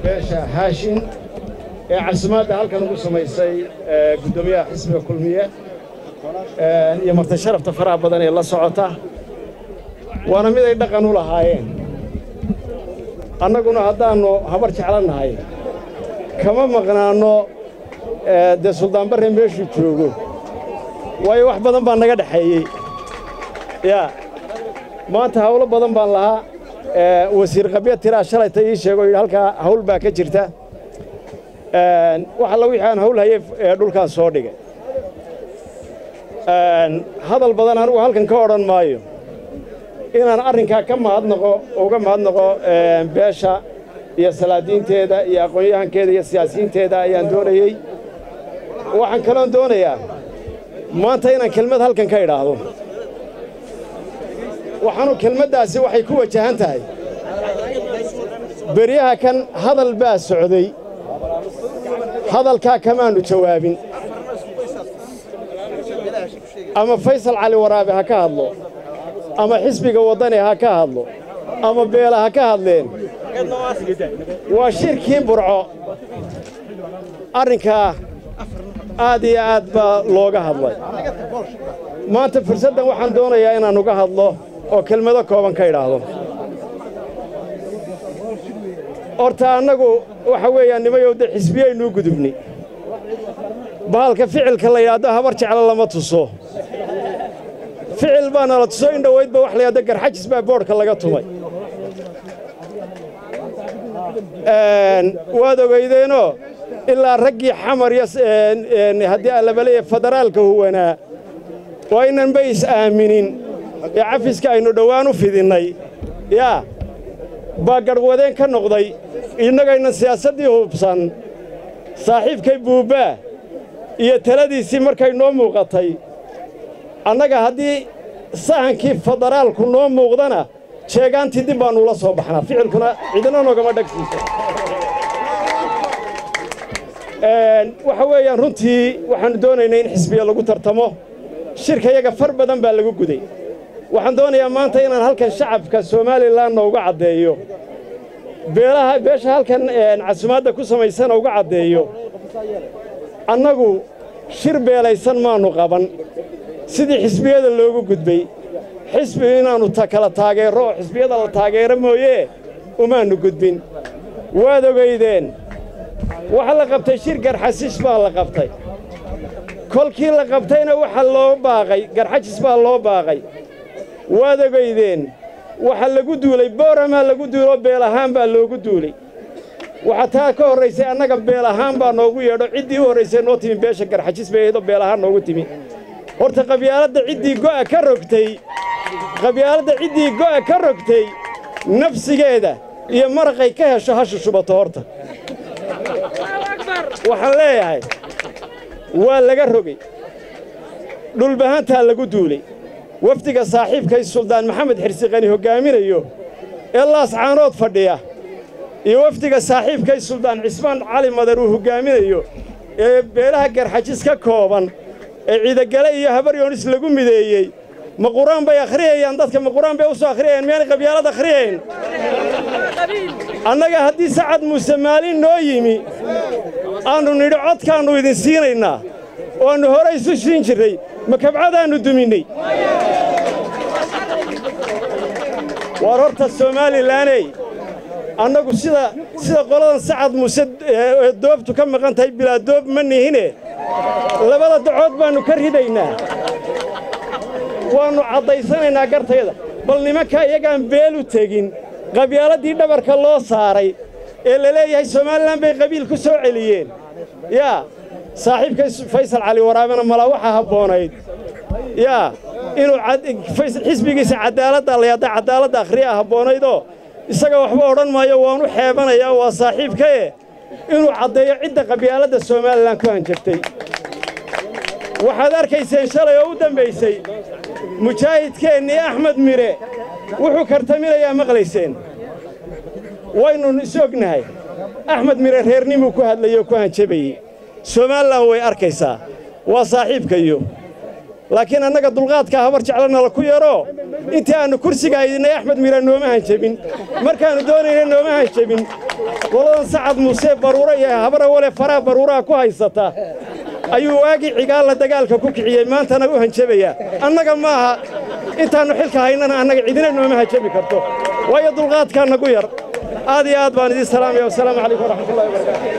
beesha haashin ee casumaadda halkan ugu samaysay guddoomiyaha xisbiga kulmiye iyo marti sharafta faraha badan ee la socota waana mid ay dhaqan u lahaayeen annaguna haddaannu habar jeclannahay kama maqnaanno dee suldaan barre meeshuu joogo waayo wax badan baa naga dhexeeyey yaa maanta hawlo badan baan lahaa wasiir qabya tiraa shalayta ii sheego yidhi halkaa hawl baa ka jirta wax alla wixii aan hawl hayey dhulkaan soo dhigay hadal badan anigu halkan ka odhan maayo inaan arrinkaa ka mahadnaqo uga mahadnaqo beesha iyo salaadiinteeda iyo aqoon-yahankeeda iyo siyaasiyiinteeda ayaan doonayey waxaan kaloon doonayaa maanta inaan kelmad halkan ka idhaahdo waxaanu kelmaddaasi waxay ku wajahan tahay beryaha kan hadal baa socday hadalkaa kamaannu jawaabin ama faysal cali waraabe ha ka hadlo ama xisbiga waddani ha ka hadlo ama beela ha ka hadleen waa shirkii burco arrinkaa aad iyo aad baa looga hadlay maanta fursaddan waxaan doonayaa inaan uga hadlo oo kelmado kooban ka idhaahdo horta annagu waxa weeyaan nimayow de xisbiyaynuu gudubnay bahalka ficilka la yidhaahdo habar jeclo lama tuso ficil baa nala tuso in dhowaydba wax la yidhahdo garxajis baa boodhka laga tumay waad ogeydeenoo ilaa raggii xamar iyo haddii allabaleeya federaalka huwanaa waa inanba is aaminin ee cafiska aynu dhowaan u fidinnay yaa baa garhwadeen ka noqday innagaynan siyaasaddii hubsan saaxiibkay buubbaa iyo taladiisii markay noo muuqatay annaga haddii sahankii federaalku noo muuqdana jeegaantii dib baannu ula soo baxnaa ficilkuna cidina noogama dhagsiisa waxa weeyaan runtii waxaannu doonaynay in xisbiya lagu tartamo shirkayaga far badan baa lagu guday waxaan doonayaa maanta inaan halkan shacabka somalilanna uga caddeeyo beelaha beesha halkan casumaadda ku samaysana uga caddeeyo annagu shir beelaysan maannu qaban sidii xisbiyada loogu gudbay xisbi inaannu kala taageerro oo xisbiyada la taageero mooyee umaannu gudbin waad ogaydeen waxa la qabtay shir garxasiis baa la qabtay kolkii la qabtayna waxa loo baaqay garxajis baa loo baaqay waad ogaydeen waxa lagu duulay booramaa lagu duuloo beel ahaan baa loogu duulay waxa taa ka horraysay annaga beel ahaan baa noogu yeedho ciddii u horraysay noo timi beesha garxajis bay ahaydoo beel ahaan noogu timi horta qabyaaladda ciddii go'a ka rogtay qabyaaladda ciddii go'a ka rogtay nafsigeeda iyo maraqay ka hesho ha shushubato horta waxaan leeyahay waa laga rogay dhulbahantaa lagu duulay wafdiga saaxiibkay suldaan maxamed xirsiqani hoggaaminayo ee laascaanood fadhiya iyo wafdiga saaxiibkay suldaan cismaan cali madar uu hoggaaminayo ee beelaha garxajis ka kooban ee ciidagale iyo habaryoonis lagu mideeyey ma qur-aan bay akhriyayaan dadka ma qur-aan bay u soo akhriyayaan miyaanay qabyaalad akhriyayn annaga haddii sacad muuse maalin noo yimi aannu nidhi codkaannu idin siinaynaa oo aannu hore isu siin jirray ma kabcadaannu duminnay waar horta somaalilaney annagu sida sida qoladan sacad muuse ee doobtu ka maqan tahay bilaa doob ma nihine labada dacood baannu ka ridaynaa waannu caddaysanaynaa gartayda bal nimanka iyagaan beel u tegin qabyaaladii dhabarka loo saaray ee la leeyahay somalilan bay qabiil ku soo celiyeen yaa saaxiibkay faysal cali waraabena malaa waxaa habboonayd yaa inuu xisbigiisa caddaaladda layadda caddaaladda akhriyaa habboonaydoo isaga waxba odhan maayo waanu xeebanayaa waa saaxiibkae inuu caddeeyo cidda qabyaaladda somalilan ku hanjabtay waxaad arkayseen shalay oo u dambaysay mujaahidkeennii axmed mire wuxuu kartaminayaa maqlayseen waynu is ognahay axmed mire reernimuu ku hadlayey oo ku hanjabayey somalilan way arkaysaa waa saaxiibkayo laakiin annaga dulqaadkaa habar jeclanala ku yaroo intii aannu kursiga haydinay axmed miira nooma hanjabin markaannu doonayna nooma hanjabin qoladan sacad muuse baruuro iyo habara wale faraha baruuraha ku haysata ayuu waagii cigaalla dagaalka ku kiciyey maantana u hanjabayaa annaga ma aha intaannu xilka haynana annaga cidina nooma hanjabi karto waayo dulqaadkaa nagu yar aad iyo aad baan idiin salaamaya wasalaamu calaykum waraxmatullahi wabarakatu